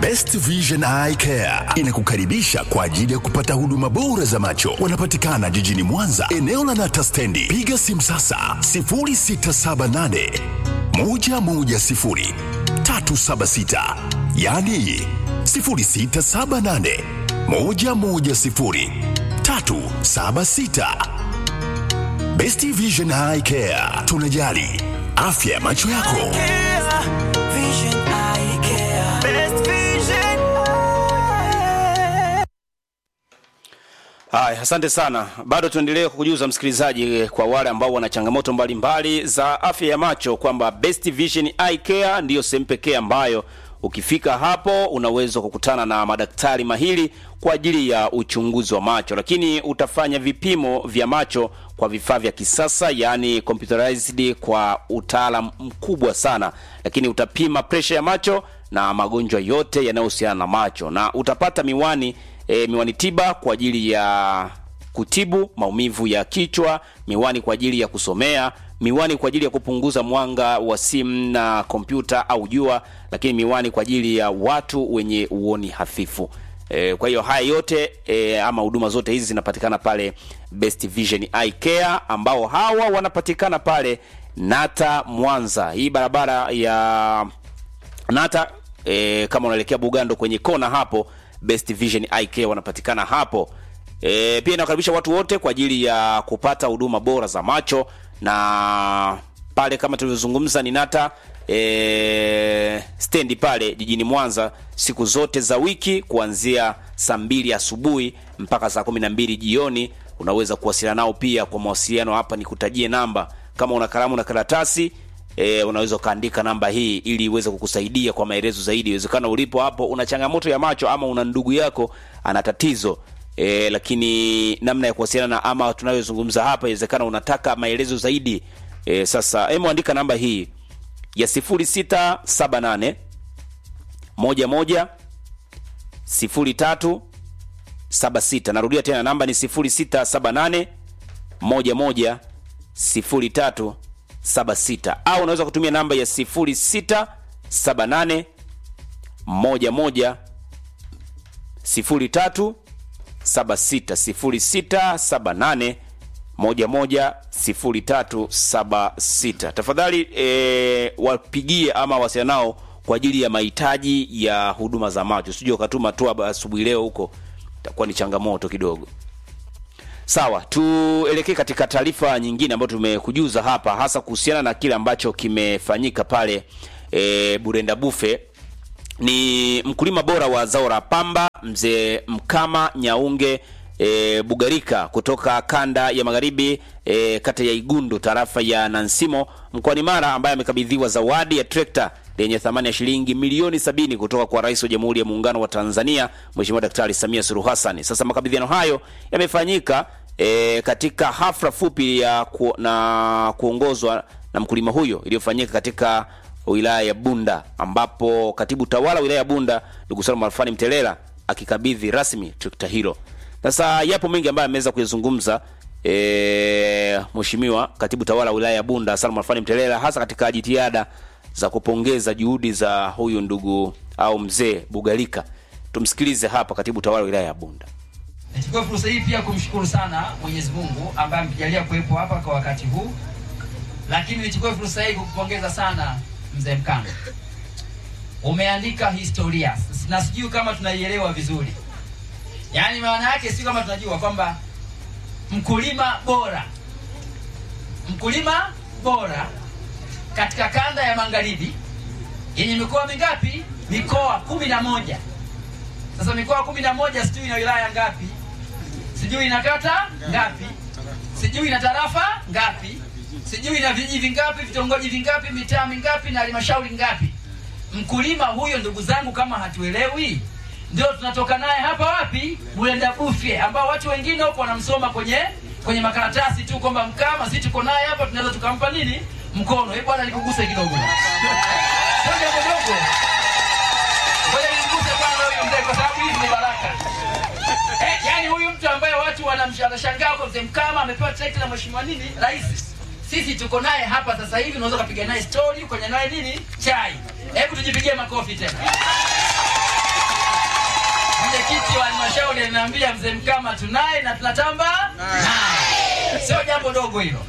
Best Vision Eye Care inakukaribisha kwa ajili ya kupata huduma bora za macho. Wanapatikana jijini Mwanza, eneo la Nata Stendi. Piga simu sasa 0678 110 376, yani 0678 110 376. Best Vision Eye Care, tunajali afya ya macho yako. Haya, asante sana. Bado tuendelee kukujuza msikilizaji, eh, kwa wale ambao wana changamoto mbalimbali za afya ya macho kwamba Best Vision Eye Care ndiyo sehemu pekee ambayo ukifika hapo unaweza kukutana na madaktari mahiri kwa ajili ya uchunguzi wa macho, lakini utafanya vipimo vya macho kwa vifaa vya kisasa, yani computerized kwa utaalam mkubwa sana, lakini utapima presha ya macho na magonjwa yote yanayohusiana na macho na utapata miwani e, miwani tiba kwa ajili ya kutibu maumivu ya kichwa, miwani kwa ajili ya kusomea, miwani kwa ajili ya kupunguza mwanga wa simu na kompyuta au jua, lakini miwani kwa ajili ya watu wenye uoni hafifu. E, kwa hiyo haya yote e, ama huduma zote hizi zinapatikana pale Best Vision Eye Care ambao hawa wanapatikana pale Nata Mwanza, hii barabara ya Nata e, kama unaelekea Bugando kwenye kona hapo, Best Vision Eye Care wanapatikana hapo. E, pia inakaribisha watu wote kwa ajili ya kupata huduma bora za macho na pale kama tulivyozungumza ni Nata e, stendi pale jijini Mwanza siku zote za wiki kuanzia saa mbili asubuhi mpaka saa kumi na mbili jioni. Unaweza kuwasiliana nao pia kwa mawasiliano. Hapa ni kutajie namba, kama una kalamu na karatasi e, unaweza ukaandika namba hii ili iweze kukusaidia kwa maelezo zaidi. Iwezekana ulipo hapo una changamoto ya macho ama una ndugu yako ana tatizo e, lakini namna ya kuwasiliana na ama tunayozungumza hapa, inawezekana unataka maelezo zaidi e, sasa hebu andika namba hii ya 0678 11 03 76. Narudia tena namba ni 0678 11 03 76, au unaweza kutumia namba ya 0678 11 03 76 0678 110376. Tafadhali e, wapigie ama wasiliana nao kwa ajili ya mahitaji ya huduma za macho. Usije ukatuma tu asubuhi leo huko, itakuwa ni changamoto kidogo. Sawa, tuelekee katika taarifa nyingine ambayo tumekujuza hapa, hasa kuhusiana na kile ambacho kimefanyika pale e, Burenda Bufe. Ni mkulima bora wa zao la pamba mzee Mkama Nyaunge e, Bugarika kutoka kanda ya magharibi e, kata ya Igundu tarafa ya Nansimo mkoani Mara ambaye amekabidhiwa zawadi ya trekta lenye thamani ya shilingi milioni sabini kutoka kwa Rais wa Jamhuri ya Muungano wa Tanzania Mheshimiwa Daktari Samia Suluhu Hassan. Sasa makabidhiano hayo yamefanyika e, katika hafla fupi ya ku, na kuongozwa na mkulima huyo iliyofanyika katika wilaya ya Bunda ambapo katibu tawala wilaya ya Bunda ndugu Salum Alfani Mtelela akikabidhi rasmi trekta hilo. Sasa yapo mengi ambayo ameweza kuyazungumza e, mheshimiwa katibu tawala wilaya ya Bunda Salum Alfani Mtelela hasa katika jitihada za kupongeza juhudi za huyu ndugu au mzee Bugalika. Tumsikilize hapa katibu tawala wilaya ya Bunda. Nichukue fursa hii pia kumshukuru sana Mwenyezi Mungu ambaye ametujalia kuwepo hapa kwa wakati huu, lakini nichukue fursa hii kukupongeza sana mzee Mkanga. Umeandika historia na sijui kama tunaielewa vizuri, yaani maana yake si kama tunajua kwamba mkulima bora, mkulima bora katika kanda ya magharibi yenye mikoa mingapi? Mikoa kumi na moja. Sasa mikoa kumi na moja sijui ina wilaya ngapi, sijui ina kata ngapi, sijui ina tarafa ngapi, sijui ina vijiji vingapi, vitongoji vingapi, mitaa mingapi na halmashauri ngapi. Mkulima huyo, ndugu zangu, kama hatuelewi, ndio tunatoka naye hapa wapi? Burenda Bufe, ambao watu wengine huko wanamsoma kwenye kwenye makaratasi tu kwamba Mkama, si tuko naye hapa, tunaweza tukampa nini mkono. Hebu bwana, nikuguse kidogo, sio jambo dogo. Ngoja nikuguse kwanza huyu mzee, kwa sababu hizi ni baraka. Eh, yani huyu mtu ambaye watu wanamshangaa kwa mzee Mkama amepewa trekta na mheshimiwa nini rais, sisi tuko naye hapa sasa hivi, unaweza kupiga naye story, kwenye naye nini chai. Hebu tujipigie makofi tena. ameniambia mzee Mkama tunaye na tunatamba naye, sio jambo dogo hilo.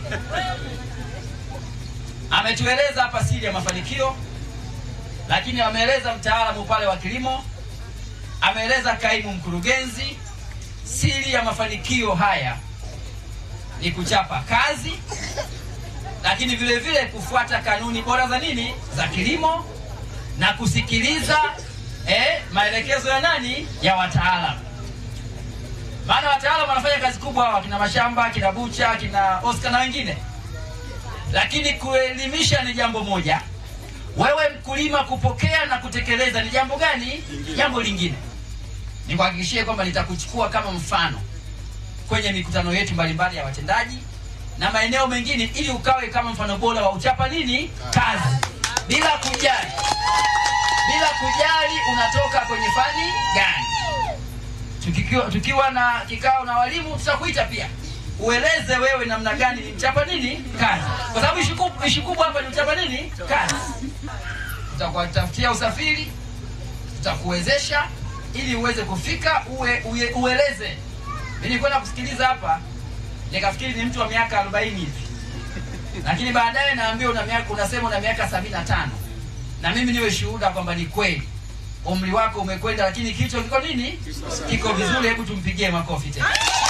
Ametueleza hapa siri ya mafanikio, lakini ameeleza mtaalamu pale wa kilimo, ameeleza kaimu mkurugenzi. Siri ya mafanikio haya ni kuchapa kazi, lakini vile vile kufuata kanuni bora za nini, za kilimo na kusikiliza eh, maelekezo ya nani, ya wataalamu. Maana wataalamu wanafanya kazi kubwa hawa, kina Mashamba, kina Bucha, kina Oscar na wengine, lakini kuelimisha ni jambo moja, wewe mkulima kupokea na kutekeleza ni jambo gani? Jambo lingine. Nikuhakikishie kwamba nitakuchukua kama mfano kwenye mikutano yetu mbalimbali ya watendaji na maeneo mengine, ili ukawe kama mfano bora wa uchapa nini kazi, bila kujali bila kujali unatoka kwenye fani gani. Tukikiwa, tukiwa na kikao na walimu tutakuita pia ueleze wewe namna gani ni mchapa nini kazi, kwa sababu ishu kubwa- ishu kubwa hapa ni mchapa nini kazi. Tutakutafutia usafiri, tutakuwezesha ili uweze kufika uwe, uwe, ueleze. Mimi nilikwenda kusikiliza hapa nikafikiri ni mtu wa miaka 40 hivi, lakini baadaye naambiwa una miaka unasema una miaka 75 na mimi niwe shuhuda kwamba ni kweli umri wako umekwenda, lakini kichwa kiko nini, kiko vizuri. Hebu tumpigie makofi tena.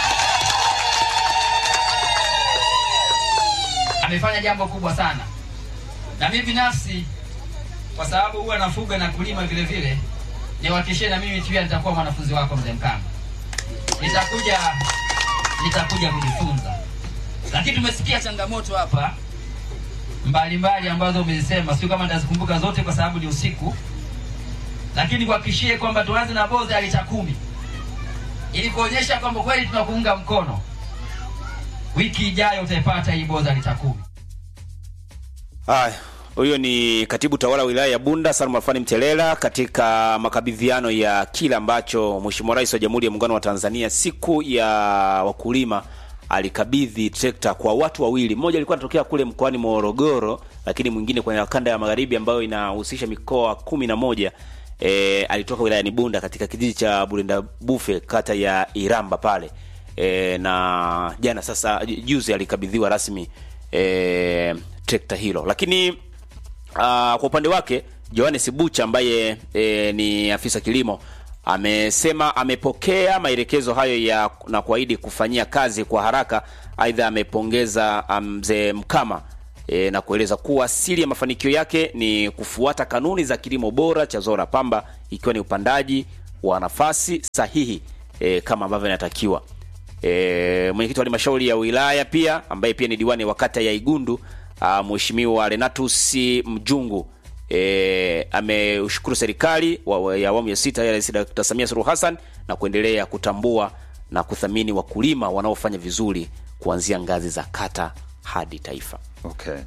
Amefanya jambo kubwa sana, na mimi binafsi, kwa sababu huwa nafuga na kulima vile vile, niwahakikishie na mimi pia nitakuwa mwanafunzi wako mzee Mkama, nitakuja nitakuja kujifunza. Lakini tumesikia changamoto hapa mbalimbali ambazo umezisema, sio kama nitazikumbuka zote kwa sababu ni usiku, lakini kuhakikishie kwamba tuanze na boza ya lita kumi ili kuonyesha kwamba kweli tunakuunga mkono. Wiki ijayo utaipata hii boza ya lita kumi. Haya, huyo ni katibu tawala wa wilaya ya Bunda Salma Alfani Mtelela katika makabidhiano ya kile ambacho Mheshimiwa Rais wa Jamhuri ya Muungano wa Tanzania siku ya wakulima alikabidhi trekta kwa watu wawili. Mmoja alikuwa anatokea kule mkoani Morogoro, lakini mwingine kwenye kanda ya magharibi ambayo inahusisha mikoa kumi na moja. E, alitoka wilayani Bunda katika kijiji cha Bulenda Bufe kata ya Iramba pale. E, na jana sasa juzi alikabidhiwa rasmi e, trekta hilo, lakini uh, kwa upande wake Johannes Bucha ambaye e, ni afisa kilimo amesema amepokea maelekezo hayo ya na kuahidi kufanyia kazi kwa haraka. Aidha, amepongeza mzee Mkama e, na kueleza kuwa siri ya mafanikio yake ni kufuata kanuni za kilimo bora cha zao la pamba, ikiwa ni upandaji wa nafasi sahihi e, kama ambavyo inatakiwa. E, mwenyekiti wa halmashauri ya wilaya pia ambaye pia ni diwani wa kata ya Igundu Mheshimiwa Renatus Mjungu e, ameushukuru serikali wa, ya awamu ya sita ya Rais Dr. Samia Suluhu Hassan na kuendelea kutambua na kuthamini wakulima wanaofanya vizuri kuanzia ngazi za kata hadi taifa. Okay.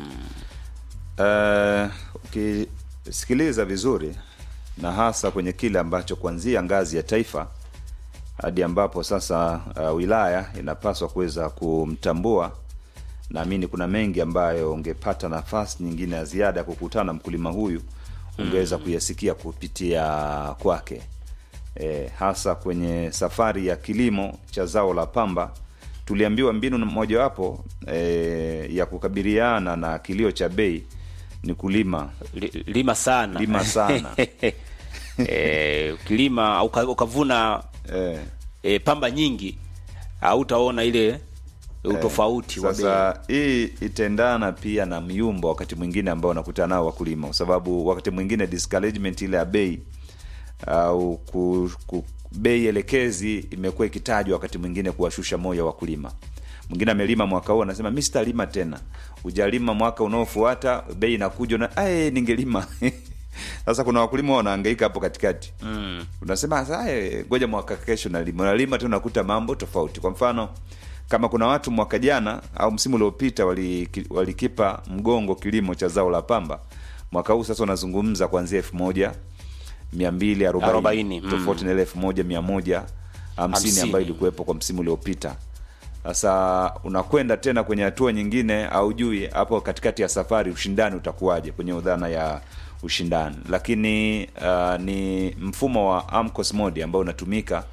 Uh, ukisikiliza vizuri na hasa kwenye kile ambacho kuanzia ngazi ya taifa hadi ambapo sasa uh, wilaya inapaswa kuweza kumtambua naamini kuna mengi ambayo ungepata nafasi nyingine ya ziada ya kukutana na mkulima huyu ungeweza kuyasikia kupitia kwake e, hasa kwenye safari ya kilimo cha zao la pamba tuliambiwa mbinu mojawapo e, ya kukabiliana na kilio cha bei ni kulima Li- lima sana Lima sana. e, ukilima uka, ukavuna e, e, pamba nyingi hautaona ile utofauti wa bei. sasa hii itaendana pia na myumba wakati mwingine ambao unakutana nao wakulima kwa sababu wakati mwingine discouragement ile ya bei au ku, ku, bei elekezi imekuwa ikitajwa wakati mwingine kuwashusha moyo wakulima mwingine amelima mwaka huu anasema mi sitalima tena ujalima mwaka unaofuata bei inakuja na "Aye, ningelima sasa kuna wakulima wanaangaika hapo katikati mm. unasema "Sasa, eh, ngoja mwaka kesho nalima unalima tu unakuta mambo tofauti kwa mfano kama kuna watu mwaka jana au msimu uliopita walikipa wali walikipa mgongo kilimo cha zao la pamba mwaka huu sasa unazungumza kuanzia elfu moja mia mbili Arobaini, arobaini mm. tofauti na ile elfu moja mia moja hamsini Hamsini. ambayo ilikuwepo kwa msimu uliopita sasa unakwenda tena kwenye hatua nyingine au jui hapo katikati ya safari ushindani utakuwaje kwenye udhana ya ushindani lakini uh, ni mfumo wa AMCOS mode ambao unatumika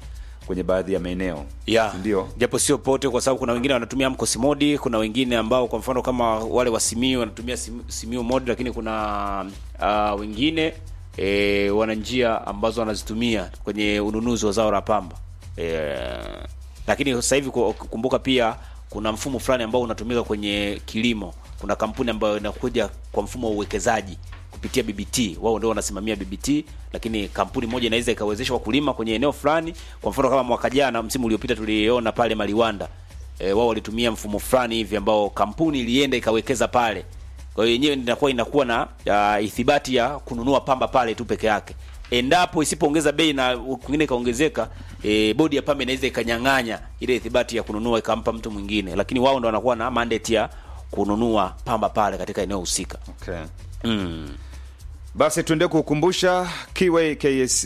kwenye baadhi ya maeneo yeah. ndio japo sio pote kwa sababu kuna wengine wanatumia mkosi modi kuna wengine ambao kwa mfano kama wale wa simiu wanatumia Sim- simiu modi lakini kuna uh, wengine e, wana njia ambazo wanazitumia kwenye ununuzi wa zao la pamba e, lakini sasa hivi ku- kumbuka pia kuna mfumo fulani ambao unatumika kwenye kilimo kuna kampuni ambayo inakuja kwa mfumo wa uwekezaji kupitia BBT. Wao ndio wanasimamia BBT, lakini kampuni moja inaweza ikawezesha wakulima kwenye eneo fulani. Kwa mfano kama mwaka jana, msimu uliopita tuliona pale Maliwanda e, wao walitumia mfumo fulani hivi ambao kampuni ilienda ikawekeza pale. Kwa hiyo yenyewe inakuwa inakuwa na uh, ithibati ya kununua pamba pale tu peke yake. Endapo isipoongeza bei na kwingine ikaongezeka, e, bodi ya pamba inaweza ikanyang'anya ile ithibati ya kununua ikampa mtu mwingine, lakini wao ndo wanakuwa na mandate ya kununua pamba pale katika eneo husika. okay. Mm. basi tuende kukumbusha Kiway KSC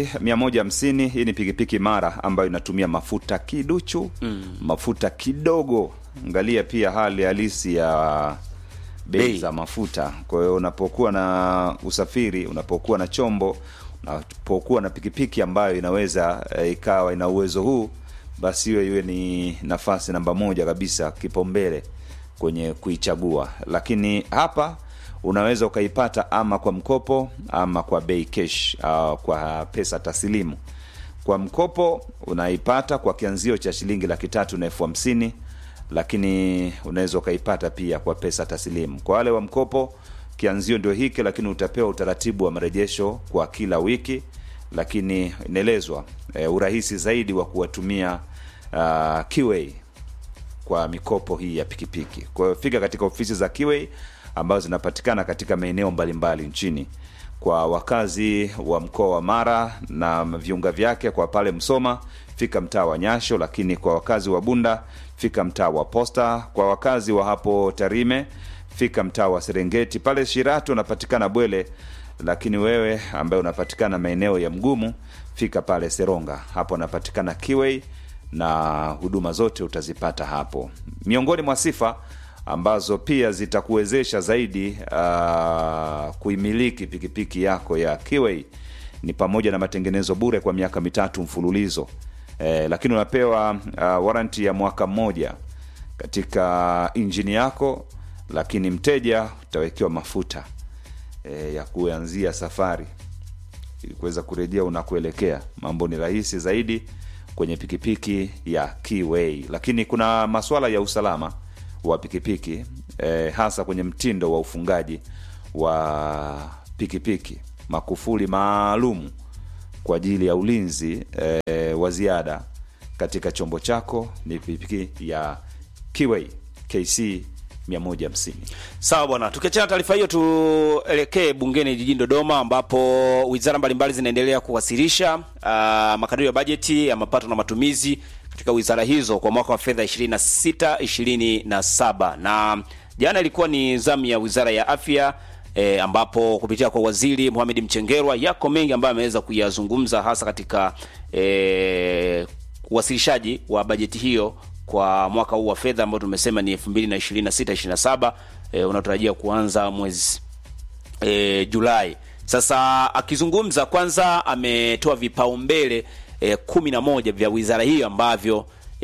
150 hii ni pikipiki mara ambayo inatumia mafuta kiduchu mm. mafuta kidogo angalia pia hali halisi ya bei Bei. za mafuta kwa hiyo unapokuwa na usafiri unapokuwa na chombo unapokuwa na pikipiki ambayo inaweza eh, ikawa ina uwezo huu basi hiyo iwe ni nafasi namba moja kabisa kipaumbele kwenye kuichagua lakini hapa unaweza ukaipata ama kwa mkopo ama kwa bei cash uh, kwa pesa taslimu kwa mkopo unaipata kwa kianzio cha shilingi laki tatu na elfu hamsini lakini unaweza ukaipata pia kwa pesa taslimu kwa wale wa mkopo kianzio ndio hiki lakini utapewa utaratibu wa marejesho kwa kila wiki lakini inaelezwa e, urahisi zaidi wa kuwatumia uh, Kiway kwa mikopo hii ya pikipiki kwa hiyo fika katika ofisi za Kiway ambazo zinapatikana katika maeneo mbalimbali nchini kwa wakazi wa mkoa wa Mara na viunga vyake kwa pale Msoma fika mtaa wa Nyasho lakini kwa wakazi wa Bunda fika mtaa wa Posta kwa wakazi wa hapo Tarime fika mtaa wa Serengeti pale Shiratu unapatikana Bwele lakini wewe ambaye unapatikana maeneo ya Mgumu fika pale Seronga hapo anapatikana Kiway na huduma zote utazipata hapo miongoni mwa sifa ambazo pia zitakuwezesha zaidi uh, kuimiliki pikipiki yako ya Kiway ni pamoja na matengenezo bure kwa miaka mitatu mfululizo eh, lakini unapewa uh, waranti ya mwaka mmoja katika injini yako lakini mteja utawekewa mafuta eh, ya kuanzia safari ili kuweza kurejea unakuelekea mambo ni rahisi zaidi kwenye pikipiki ya Kiway lakini kuna masuala ya usalama wa pikipiki eh, hasa kwenye mtindo wa ufungaji wa pikipiki makufuli maalum kwa ajili ya ulinzi eh, wa ziada katika chombo chako ni pikipiki ya Kiway KC 150 Sawa bwana, tukiachana na taarifa hiyo, tuelekee bungeni jijini Dodoma, ambapo wizara mbalimbali zinaendelea kuwasilisha uh, makadirio ya bajeti ya mapato na matumizi katika wizara hizo kwa mwaka wa fedha 26 27 na jana ilikuwa ni zamu ya wizara ya afya E, ambapo kupitia kwa waziri Mohamed Mchengerwa yako mengi ambayo ameweza kuyazungumza hasa katika e, uwasilishaji wa bajeti hiyo kwa mwaka huu wa fedha ambao tumesema ni 2026 27 e, unaotarajia kuanza mwezi e, Julai. Sasa akizungumza kwanza, ametoa vipaumbele e, kumi na moja vya wizara hiyo ambavyo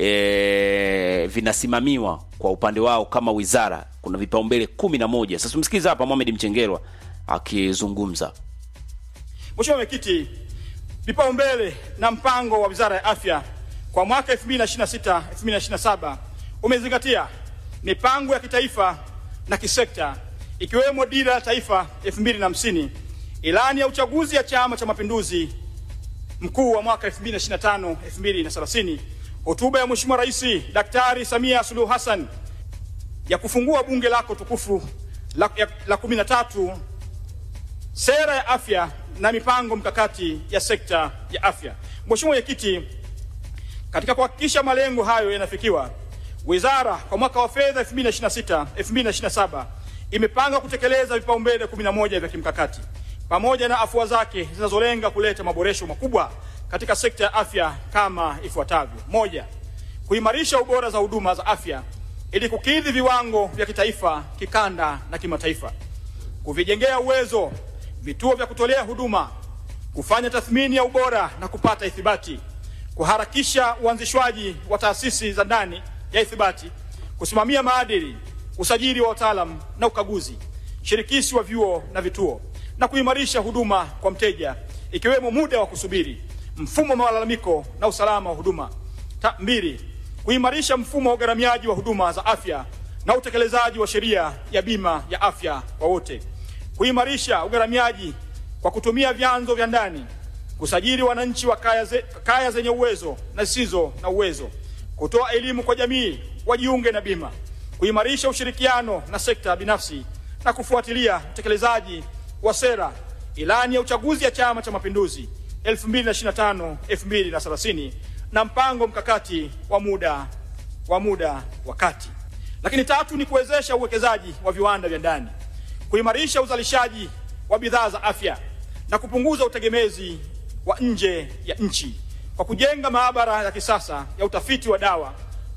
e, vinasimamiwa kwa upande wao kama wizara. Kuna vipaumbele kumi na moja. Sasa tumsikize hapa Mohamed Mchengerwa akizungumza. Mheshimiwa Mwenyekiti, vipaumbele na mpango wa Wizara ya Afya kwa mwaka 2026 2027 umezingatia mipango ya kitaifa na kisekta ikiwemo dira ya taifa 2050, ilani ya uchaguzi ya Chama cha Mapinduzi mkuu wa mwaka 2025 2030, hotuba ya Mheshimiwa Rais Daktari Samia Suluhu Hassan ya kufungua bunge lako tukufu la, ya, la 13 sera ya afya na mipango mkakati ya sekta ya afya. Mheshimiwa Mwenyekiti, katika kuhakikisha malengo hayo yanafikiwa, wizara kwa mwaka wa fedha 2026 2027 imepanga kutekeleza vipaumbele 11 vya kimkakati pamoja na afua zake zinazolenga kuleta maboresho makubwa katika sekta ya afya kama ifuatavyo: moja, kuimarisha ubora za huduma za afya ili kukidhi viwango vya kitaifa, kikanda na kimataifa, kuvijengea uwezo vituo vya kutolea huduma, kufanya tathmini ya ubora na kupata ithibati, kuharakisha uanzishwaji wa taasisi za ndani ya ithibati, kusimamia maadili, usajili wa wataalam na ukaguzi, shirikishi wa vyuo na vituo, na kuimarisha huduma kwa mteja, ikiwemo muda wa kusubiri, mfumo wa malalamiko na usalama wa huduma. Ta, mbili, kuimarisha mfumo wa ugharamiaji wa huduma za afya na utekelezaji wa sheria ya bima ya afya kwa wote, kuimarisha ugharamiaji kwa kutumia vyanzo vya ndani, kusajili wananchi wa kaya, ze, kaya zenye uwezo na zisizo na uwezo, kutoa elimu kwa jamii wajiunge na bima, kuimarisha ushirikiano na sekta binafsi na kufuatilia utekelezaji wa sera ilani ya uchaguzi ya Chama cha Mapinduzi 2025 2030 na mpango mkakati wa muda wa muda wa kati. Lakini tatu ni kuwezesha uwekezaji wa viwanda vya ndani, kuimarisha uzalishaji wa bidhaa za afya na kupunguza utegemezi wa nje ya nchi kwa kujenga maabara ya kisasa ya utafiti wa dawa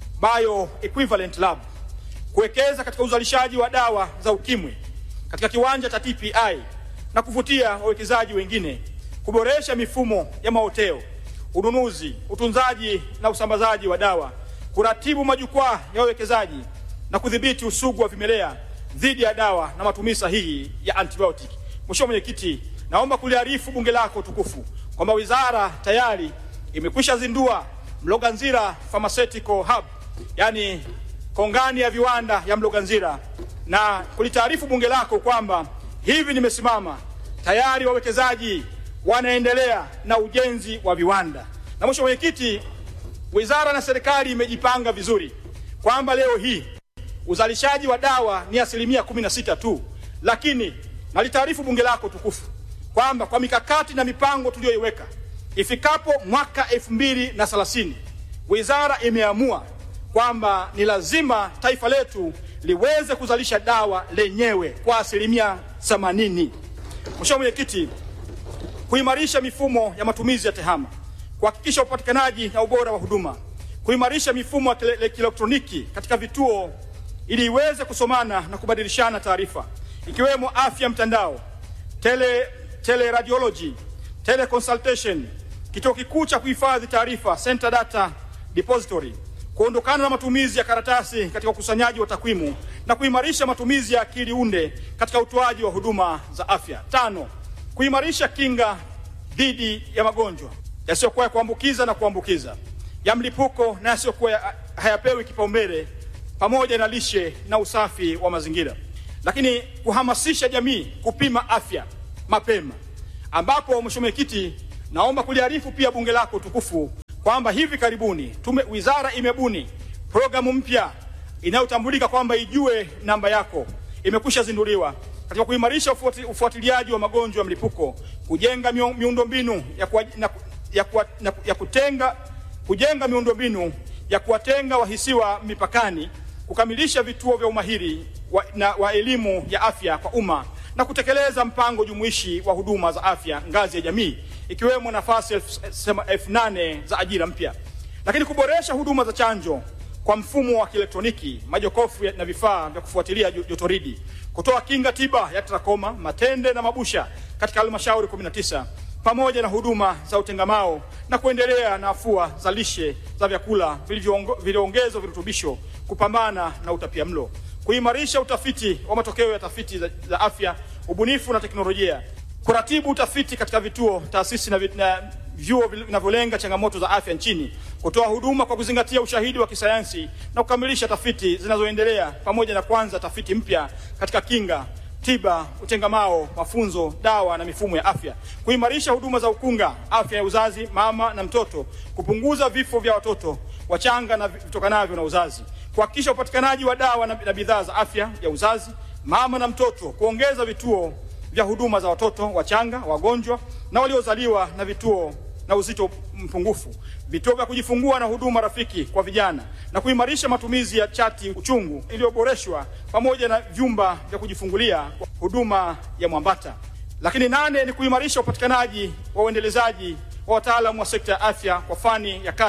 bio equivalent lab, kuwekeza katika uzalishaji wa dawa za ukimwi katika kiwanja cha TPI na kuvutia wawekezaji wengine, kuboresha mifumo ya maoteo, ununuzi, utunzaji na usambazaji wa dawa, kuratibu majukwaa ya wawekezaji na kudhibiti usugu wa vimelea dhidi ya dawa na matumizi sahihi ya antibiotic. Mheshimiwa Mwenyekiti, naomba kuliarifu bunge lako tukufu kwamba wizara tayari imekwisha zindua Mloganzira Pharmaceutical Hub, yani kongani ya viwanda ya Mloganzira, na kulitaarifu bunge lako kwamba hivi nimesimama tayari wawekezaji wanaendelea na ujenzi wa viwanda. Na Mheshimiwa Mwenyekiti, wizara na serikali imejipanga vizuri kwamba leo hii uzalishaji wa dawa ni asilimia kumi na sita tu, lakini nalitaarifu bunge lako tukufu kwamba kwa mikakati na mipango tuliyoiweka ifikapo mwaka elfu mbili na thelathini wizara imeamua kwamba ni lazima taifa letu liweze kuzalisha dawa lenyewe kwa asilimia themanini. Mheshimiwa Mwenyekiti, kuimarisha mifumo ya matumizi ya tehama, kuhakikisha upatikanaji na ubora wa huduma, kuimarisha mifumo ya kielektroniki katika vituo ili iweze kusomana na kubadilishana taarifa ikiwemo afya mtandao, tele teleradiology, teleconsultation, kituo kikuu cha kuhifadhi taarifa center data depository, kuondokana na matumizi ya karatasi katika ukusanyaji wa takwimu na kuimarisha matumizi ya akili unde katika utoaji wa huduma za afya. Tano, kuimarisha kinga dhidi ya magonjwa yasiyokuwa ya kuambukiza na kuambukiza, ya mlipuko na yasiyokuwa hayapewi kipaumbele, pamoja na lishe na usafi wa mazingira. Lakini kuhamasisha jamii kupima afya mapema, ambapo Mheshimiwa Mwenyekiti, naomba kuliarifu pia bunge lako tukufu kwamba hivi karibuni tume, wizara imebuni programu mpya inayotambulika kwamba ijue namba yako, imekwisha zinduliwa katika kuimarisha ufuati, ufuatiliaji wa magonjwa ya mlipuko, kujenga miundombinu ya, kuwa, na, ya, kuwa, na, ya kutenga kujenga miundombinu ya kuwatenga wahisiwa mipakani, kukamilisha vituo vya umahiri wa, na, wa elimu ya afya kwa umma na kutekeleza mpango jumuishi wa huduma za afya ngazi ya jamii ikiwemo nafasi elfu nane za ajira mpya, lakini kuboresha huduma za chanjo kwa mfumo wa kielektroniki, majokofu na vifaa vya kufuatilia jotoridi, kutoa kinga tiba ya trakoma, matende na mabusha katika halmashauri 19 pamoja na huduma za utengamao na kuendelea na afua za lishe za vyakula vilivyoongezwa virutubisho, kupambana na utapiamlo, kuimarisha utafiti wa matokeo ya tafiti za, za afya, ubunifu na teknolojia, kuratibu utafiti katika vituo, taasisi na, na vyuo vinavyolenga changamoto za afya nchini, kutoa huduma kwa kuzingatia ushahidi wa kisayansi na kukamilisha tafiti zinazoendelea, pamoja na kuanza tafiti mpya katika kinga tiba, utengamao, mafunzo, dawa na mifumo ya afya, kuimarisha huduma za ukunga, afya ya uzazi, mama na mtoto, kupunguza vifo vya watoto wachanga na vitokanavyo na uzazi, kuhakikisha upatikanaji wa dawa na, na bidhaa za afya ya uzazi, mama na mtoto, kuongeza vituo vya huduma za watoto wachanga, wagonjwa na waliozaliwa na vituo na uzito mpungufu, vituo vya kujifungua na huduma rafiki kwa vijana, na kuimarisha matumizi ya chati uchungu iliyoboreshwa pamoja na vyumba vya kujifungulia huduma ya Mwambata. Lakini nane ni kuimarisha upatikanaji wa uendelezaji wa wataalamu wa sekta ya afya kwa fani ya kati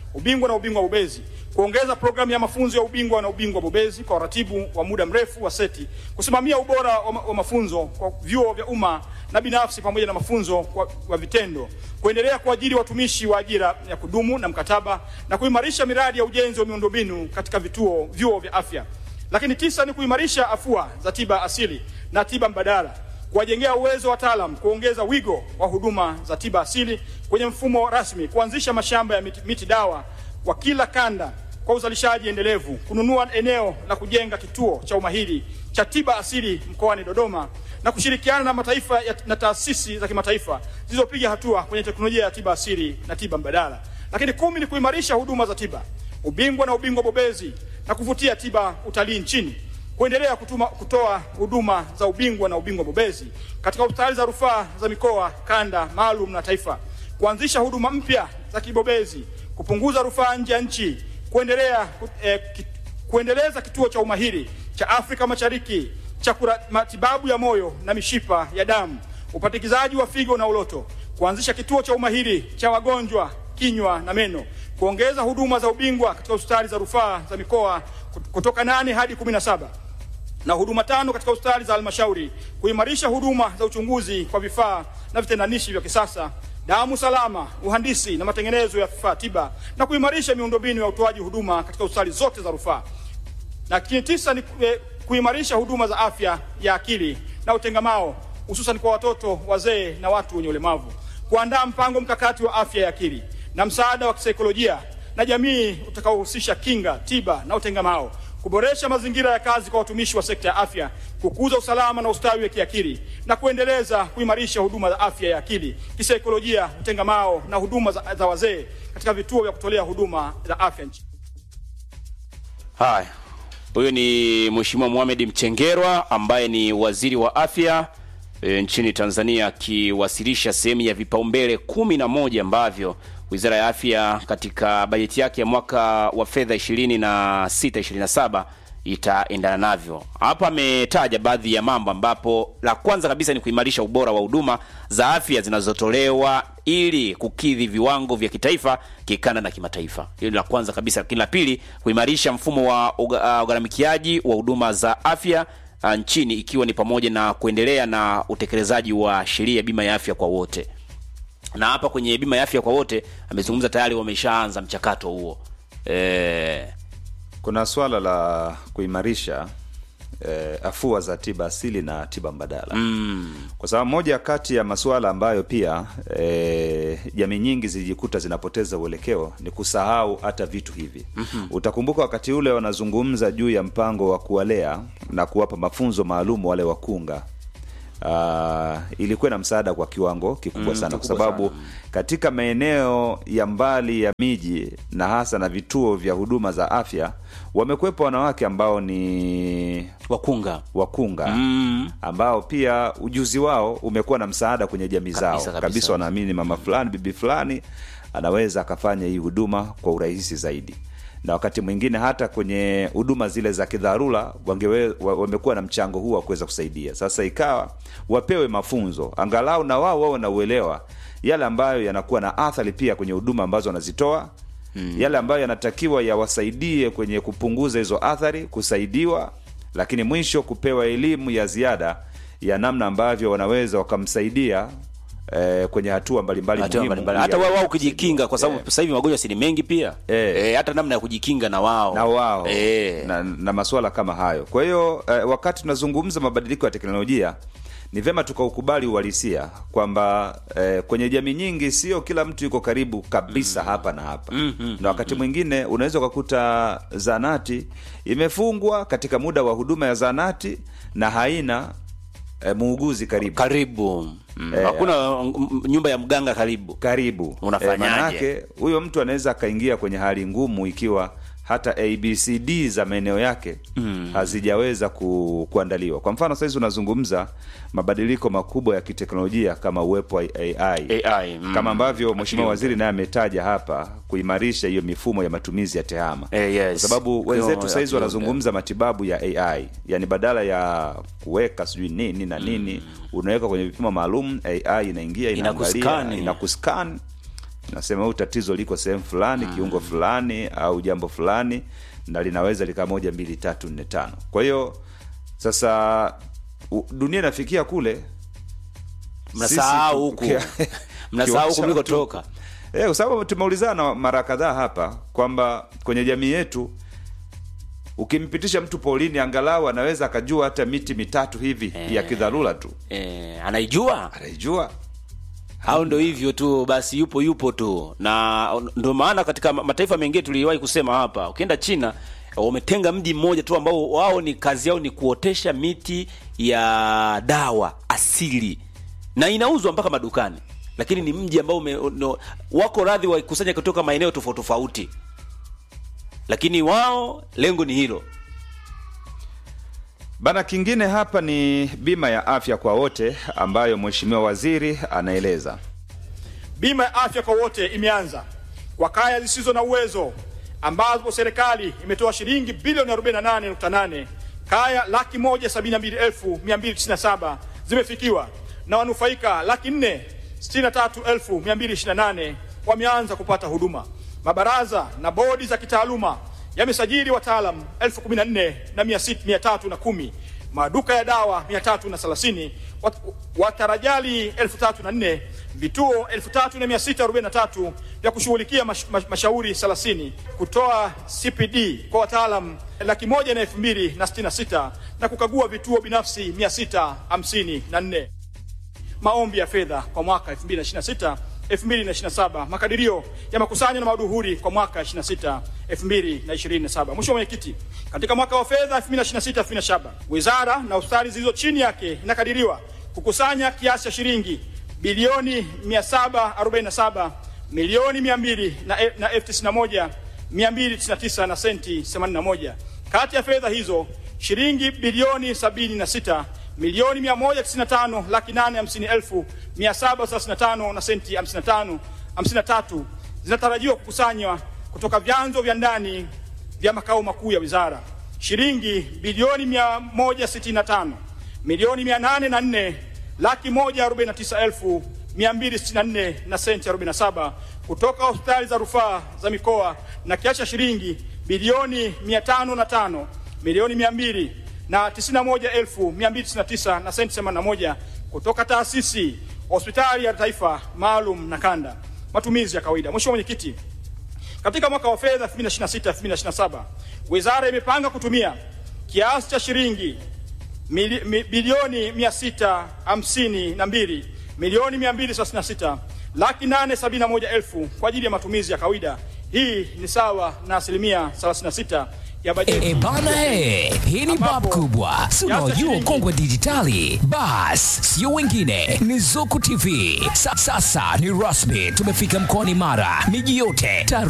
ubingwa na ubingwa bobezi, kuongeza programu ya mafunzo ya ubingwa na ubingwa bobezi kwa uratibu wa muda mrefu wa seti, kusimamia ubora wa, ma wa mafunzo kwa vyuo vya umma na binafsi pamoja na mafunzo kwa, kwa vitendo, kuendelea kuajiri watumishi wa ajira ya kudumu na mkataba na kuimarisha miradi ya ujenzi wa miundombinu katika vituo vyuo vya afya. Lakini tisa ni kuimarisha afua za tiba asili na tiba mbadala, kuwajengea uwezo wataalam, kuongeza wigo wa huduma za tiba asili kwenye mfumo rasmi, kuanzisha mashamba ya miti, miti dawa kwa kila kanda kwa uzalishaji endelevu, kununua eneo la kujenga kituo cha umahiri cha tiba asili mkoani Dodoma na kushirikiana na mataifa ya, na taasisi za kimataifa zilizopiga hatua kwenye teknolojia ya tiba asili na tiba mbadala. Lakini kumi ni kuimarisha huduma za tiba, ubingwa na ubingwa bobezi na kuvutia tiba utalii nchini, kuendelea kutuma, kutoa huduma za ubingwa na ubingwa bobezi katika hospitali za rufaa za mikoa, kanda maalum na taifa, kuanzisha huduma mpya za kibobezi, kupunguza rufaa nje ya nchi, kuendelea eh, ki, kuendeleza kituo cha umahiri cha Afrika Mashariki cha matibabu ya moyo na mishipa ya damu, upatikizaji wa figo na uloto, kuanzisha kituo cha umahiri cha wagonjwa kinywa na meno, kuongeza huduma za ubingwa katika hospitali za rufaa za mikoa kutoka nane hadi kumi na saba na huduma tano katika hospitali za halmashauri, kuimarisha huduma za uchunguzi kwa vifaa na vitendanishi vya kisasa, damu salama, uhandisi na matengenezo ya vifaa tiba, na kuimarisha miundombinu ya utoaji huduma katika hospitali zote za rufaa. Na kini tisa ni eh, kuimarisha huduma za afya ya akili na utengamao hususan kwa watoto, wazee na watu wenye ulemavu, kuandaa mpango mkakati wa afya ya akili na msaada wa kisaikolojia na jamii utakaohusisha kinga, tiba na utengamao, kuboresha mazingira ya kazi kwa watumishi wa sekta ya afya, kukuza usalama na ustawi wa kiakili na kuendeleza kuimarisha huduma za afya ya akili, kisaikolojia, utengamao na huduma za, za wazee katika vituo vya kutolea huduma za afya nchini. Haya, huyu ni Mheshimiwa Mohamed Mchengerwa ambaye ni waziri wa afya e, nchini Tanzania akiwasilisha sehemu ya vipaumbele kumi na moja ambavyo Wizara ya Afya katika bajeti yake ya mwaka wa fedha 26 27 itaendana navyo. Hapa ametaja baadhi ya mambo ambapo la kwanza kabisa ni kuimarisha ubora wa huduma za afya zinazotolewa ili kukidhi viwango vya kitaifa, kikanda na kimataifa. Hilo la kwanza kabisa. Lakini la pili, kuimarisha mfumo wa ugharamikiaji wa huduma za afya uh, nchini ikiwa ni pamoja na kuendelea na utekelezaji wa sheria ya bima ya afya kwa wote na hapa kwenye bima ya afya kwa wote amezungumza tayari wameshaanza mchakato huo e... kuna swala la kuimarisha eh, afua za tiba asili na tiba mbadala mm. kwa sababu moja kati ya masuala ambayo pia eh, jamii nyingi zilijikuta zinapoteza uelekeo ni kusahau hata vitu hivi mm-hmm. utakumbuka wakati ule wanazungumza juu ya mpango wa kuwalea na kuwapa mafunzo maalum wale wakunga uh, ilikuwa na msaada kwa kiwango kikubwa Mm, sana kwa kikubwa sababu sana. katika maeneo ya mbali ya miji na hasa na vituo vya huduma za afya wamekuwepo wanawake ambao ni wakunga wakunga mm. ambao pia ujuzi wao umekuwa na msaada kwenye jamii zao Kabisa, kabisa, kabisa. wanaamini mama fulani bibi fulani anaweza akafanya hii huduma kwa urahisi zaidi na wakati mwingine hata kwenye huduma zile za kidharura wangewe- wa- wamekuwa na mchango huu wa kuweza kusaidia sasa ikawa wapewe mafunzo angalau na wao wawe na uelewa yale ambayo yanakuwa na athari pia kwenye huduma ambazo wanazitoa mm. yale ambayo yanatakiwa yawasaidie kwenye kupunguza hizo athari kusaidiwa lakini mwisho kupewa elimu ya ziada ya namna ambavyo wanaweza wakamsaidia eh, kwenye hatua mbalimbali Hatua muhimu mbalimbali. ya- hata wao wao kujikinga kwa sababu Eh. sasa hivi magonjwa si ni mengi pia Eh. Eh, hata namna ya kujikinga na wao na wao Eh. na, na masuala kama hayo kwa hiyo eh, wakati tunazungumza mabadiliko ya teknolojia ni vyema tukaukubali uhalisia kwamba eh, kwenye jamii nyingi sio kila mtu yuko karibu kabisa hapa na hapa na wakati mwingine unaweza ukakuta zanati imefungwa katika muda wa huduma ya zanati na haina eh, muuguzi karibu karibu mm. Eh, hakuna mm, nyumba ya mganga karibu karibu Unafanyaje? manake huyo mtu anaweza akaingia kwenye hali ngumu ikiwa hata abcd za maeneo yake mm. hazijaweza ku, kuandaliwa kwa mfano sahizi unazungumza mabadiliko makubwa ya kiteknolojia kama uwepo wa ai, AI, mm. kama ambavyo mheshimiwa Akili waziri naye ametaja hapa kuimarisha hiyo mifumo ya matumizi ya tehama Eh, yes. kwa sababu wenzetu Kwa- sahizi akili wanazungumza matibabu ya ai yani badala ya kuweka sijui nini na nini unaweka kwenye vipimo maalum ai inaingia inaangalia Inakuskani. inakuscan nasema huu tatizo liko sehemu fulani kiungo fulani au jambo fulani na linaweza lika moja mbili tatu nne tano kwa hiyo sasa u- dunia inafikia kule mnasahau Sisi huku tukia- mnasahau huku kiwasha mlikotoka Eh, kwa sababu tumeulizana mara kadhaa hapa kwamba kwenye jamii yetu ukimpitisha mtu polini angalau anaweza akajua hata miti mitatu hivi ya kidharura tu eh, anaijua anaijua au ndo hivyo tu basi yupo yupo tu na ndo maana katika ma- mataifa mengine tuliwahi kusema hapa ukienda china wametenga mji mmoja tu ambao wao ni kazi yao ni kuotesha miti ya dawa asili na inauzwa mpaka madukani lakini ni mji ambao ume, no, wako radhi waikusanya kutoka maeneo tofauti tofauti lakini wao lengo ni hilo Bana, kingine hapa ni bima ya afya kwa wote ambayo mheshimiwa waziri anaeleza. Bima ya afya kwa wote imeanza kwa kaya zisizo na uwezo ambapo serikali imetoa shilingi bilioni 48.8. Kaya laki moja sabini na mbili elfu mia mbili tisini na saba zimefikiwa na wanufaika laki nne sitini na tatu elfu mia mbili ishirini na nane wameanza kupata huduma. Mabaraza na bodi za kitaaluma yamesajili wataalam elfu kumi na nne na mia sit- mia tatu na kumi maduka ya dawa 330 wat- watarajali 3004 vituo 3643 vya kushughulikia mash, mash, mashauri 30 kutoa CPD kwa wataalam laki moja na elfu mbili na sitini na sita na kukagua vituo binafsi 654 maombi ya fedha kwa mwaka 2026 2027 makadirio ya makusanyo na maduhuri kwa mwaka 26 2027 mwisho mwenyekiti katika mwaka wa fedha 2026 2027 wizara na hospitali zilizo chini yake inakadiriwa kukusanya kiasi cha shilingi bilioni 747 milioni 200 na e- na elfu tisini na moja 299 na senti 81 kati ya fedha hizo shilingi bilioni 76 milioni 195 laki 850 elfu 735 na senti 55 53 zinatarajiwa kukusanywa kutoka vyanzo vya ndani vya makao makuu ya wizara shilingi bilioni 165 milioni 804 laki 149 elfu 264 na senti 47 kutoka hospitali za rufaa za mikoa na kiasi cha shilingi bilioni 505 milioni 200 na 91,299 na senti 81 kutoka taasisi hospitali ya taifa maalum na kanda. Matumizi ya kawaida. Mheshimiwa Mwenyekiti, katika mwaka wa fedha 2026-2027 wizara imepanga kutumia kiasi cha shilingi mili- mi- bilioni 652 milioni 236 laki 871 elfu kwa ajili ya matumizi ya kawaida. Hii ni sawa na asilimia 36 ya bajeti. E bana he, hii ni bab kubwa, si unaojua ukongwe dijitali. Bas, sio wengine, ni Zuku TV. Sa, sasa ni rasmi, tumefika mkoani Mara, miji yote. Taru